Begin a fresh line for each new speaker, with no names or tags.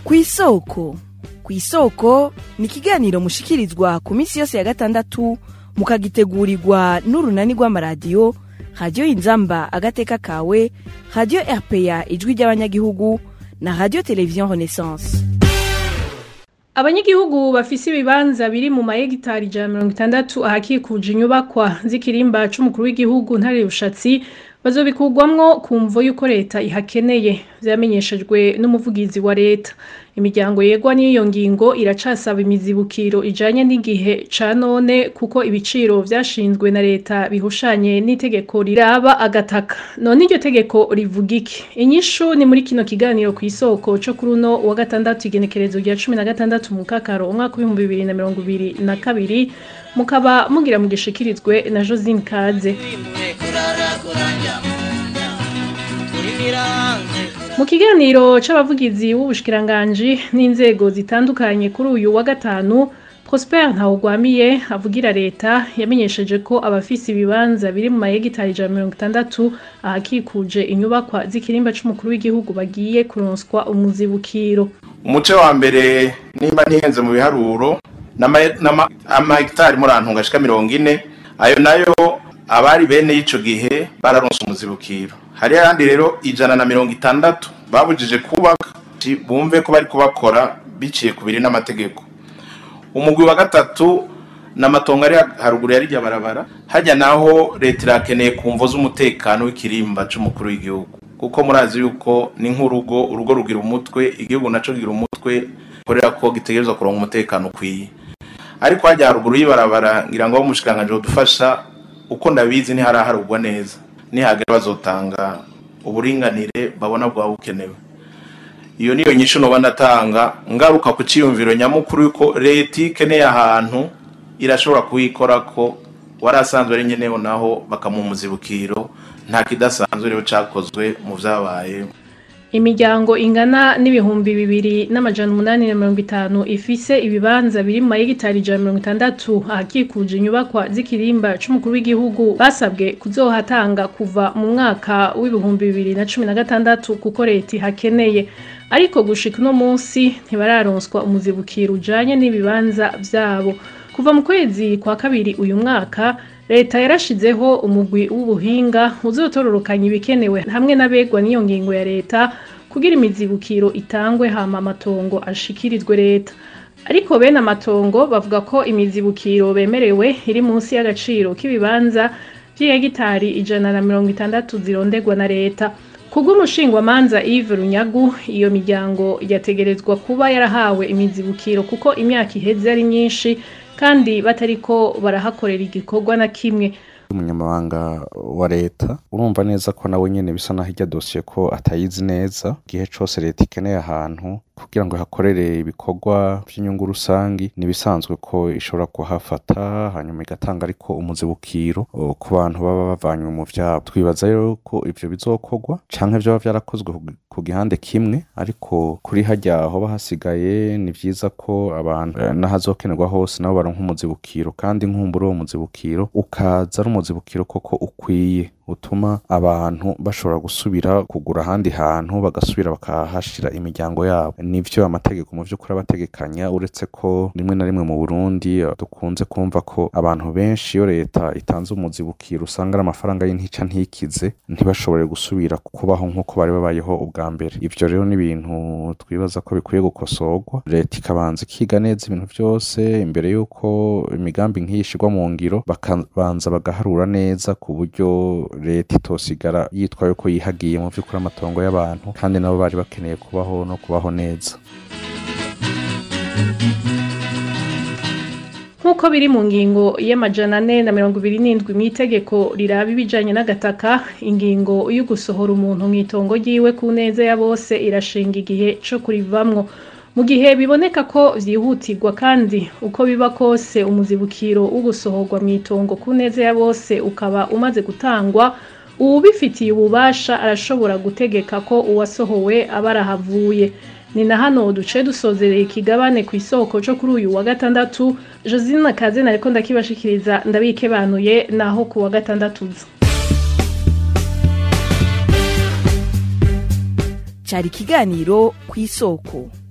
kw'isoko kw'isoko ni ikiganiro mushikirizwa ku minsi yose ya gatandatu mukagitegurirwa n'urunani rw'amaradiyo radiyo inzamba agateka kawe radiyo rpa ijwi ry'abanyagihugu na radiyo televiziyo renaissance
abanyagihugu bafise ibibanza biri mu mahegitari ijana na mirongo itandatu ahakikuje inyubakwa z'ikirimba c'umukuru w'igihugu ntare rushatsi bazobikugwamwo ku mvo y'uko leta ihakeneye vyamenyeshejwe n'umuvugizi wa leta imiryango yegwa n'iyo ngingo iracasaba imizibukiro ijanye n'igihe ca none kuko ibiciro vyashinzwe na leta bihushanye n'itegeko riraba agataka none iryo tegeko rivuga iki inyishu ni muri kino kiganiro ku isoko co kuri uno wa gatandatu igenekerezo rya cumi na gatandatu mu kakaro umwaka w'ibihumbi bibiri na mirongo ibiri na kabiri mukaba mugira mugishikirizwe na josine kaze mu kiganiro c'abavugizi b'ubushikiranganji n'inzego zitandukanye kuri uyu wa gatanu prosper ntawugwamiye avugira leta yamenyesheje ko abafise ibibanza biri mu mahegitari ijana na mirongo itandatu ahakikuje inyubakwa z'ikirimba c'umukuru w'igihugu bagiye kuronswa umuzibukiro
umuce wa mbere nimba ntihenze mu biharuro n'amahegitari murantunga ashika mirongo ine ayo nayo abari bene y'ico gihe bararonse umuzibukiro hari ayandi rero ijana na mirongo itandatu babujije kubaka bumve ko bari kubakora biciye ku biri n'amategeko umugwi wa gatatu n'amatongo ari haruguru ya rirya barabara hajya naho leta irakeneye ku mvo z'umutekano w'ikirimba c'umukuru w'igihugu kuko murazi yuko ni nk'urugo urugo rugira umutwe igihugu naco kigira umutwe korera ko gitegerezwa kuronka umutekano ukwiye ariko hajya haruguru y'ibarabara ngira ngo umushikanganje dufasha uko ndabizi ntiharaharugwa neza nihagera bazotanga uburinganire babona bwaba bukenewe iyo niyo nyinshi noba ndatanga ngaruka ku ciyumviro nyamukuru yuko leta ikeneye ahantu irashobora kuhikora ko wari asanzwe ari nyeneho naho bakamuha umuzibukiro nta kidasanzwe rero cakozwe mu vyabaye
imiryango ingana n'ibihumbi bibiri n'amajana umunani na mirongo itanu ifise ibibanza biri mu mahegitari ijana na mirongo itandatu ahakikuje inyubakwa z'ikirimba c'umukuru w'igihugu basabwe kuzohatanga kuva mu mwaka w'ibihumbi bibiri na cumi na gatandatu kuko leta ihakeneye ariko gushika uno munsi ntibararonswa umuzibukiro ujanye n'ibibanza vyabo kuva mu kwezi kwa kabiri uyu mwaka leta yarashizeho umugwi w'ubuhinga uzotororokanya ibikenewe hamwe n'abegwa n'iyo ngingo ya leta kugira imizibukiro itangwe hama amatongo ashikirizwe leta ariko bene amatongo bavuga ko imizibukiro bemerewe iri munsi y'agaciro k'ibibanza vy'ihegitari ijana na mirongo itandatu zirondegwa na leta kubw'umushingwamanza Yves Runyagu iyo miryango yategerezwa kuba yarahawe imizibukiro kuko imyaka iheze ari myinshi kandi batariko barahakorera igikorwa na kimwe
umunyamabanga wa leta urumva neza ko nawe nyene bisa naho irya dosiye ko atayizi neza igihe cose leta ikeneye ahantu kugira ngo hakorere ibikorwa by'inyungu rusangi nibisanzwe ko ishobora kuhafata hanyuma igatanga ariko umuzibukiro ku bantu baba bavanywe mu vyabo twibaza rero ko ivyo bizokorwa canke vyoba vyarakozwe ku gihande kimwe ariko kuri harya hoba hasigaye ni vyiza ko abantu n'ahazokenerwa hose nabo baronka umuzibukiro kandi nkumbura uwo muzibukiro ukaza ari umuzibukiro koko ukwiye utuma abantu bashobora gusubira kugura ahandi hantu bagasubira bakahashira imiryango yabo nivyo amategeko mu vy'ukuri abategekanya uretse ko rimwe na rimwe mu Burundi dukunze kumva ko abantu benshi iyo leta itanze umuzibukiro usanga ari amafaranga y'intica ntikize ntibashobore gusubira kubaho nk'uko bari babayeho ubwa mbere ivyo rero ni ibintu twibaza ko bikwiye gukosorwa leta ikabanza ikiga neza ibintu vyose imbere y'uko imigambi nk'iyi ishirwa mu ngiro bakabanza bagaharura neza ku buryo leta itosigara yitwa yuko yihagiye mu vy'ukuri amatongo y'abantu kandi nabo bari bakeneye kubaho no kubaho neza
nk'uko biri mu ngingo y'amajana ane na mirongo ibiri n'indwi mu itegeko riraba ibijanye n'agataka ingingo yo gusohora umuntu mu itongo ryiwe ku neza ya bose irashinga igihe co kurivamwo mu gihe biboneka ko vyihutirwa kandi uko biba kose umuzibukiro wo gusohorwa mu itongo ku neza ya bose ukaba umaze gutangwa uwubifitiye ububasha arashobora gutegeka ko uwasohowe aba arahavuye ni na hano duce dusozereye ikigabane ku isoko cyo kuri uyu wa gatandatu josine kaze nariko ndakibashikiriza ndabikebanuye naho ku wa gatandatu uza
cyari ikiganiro ku isoko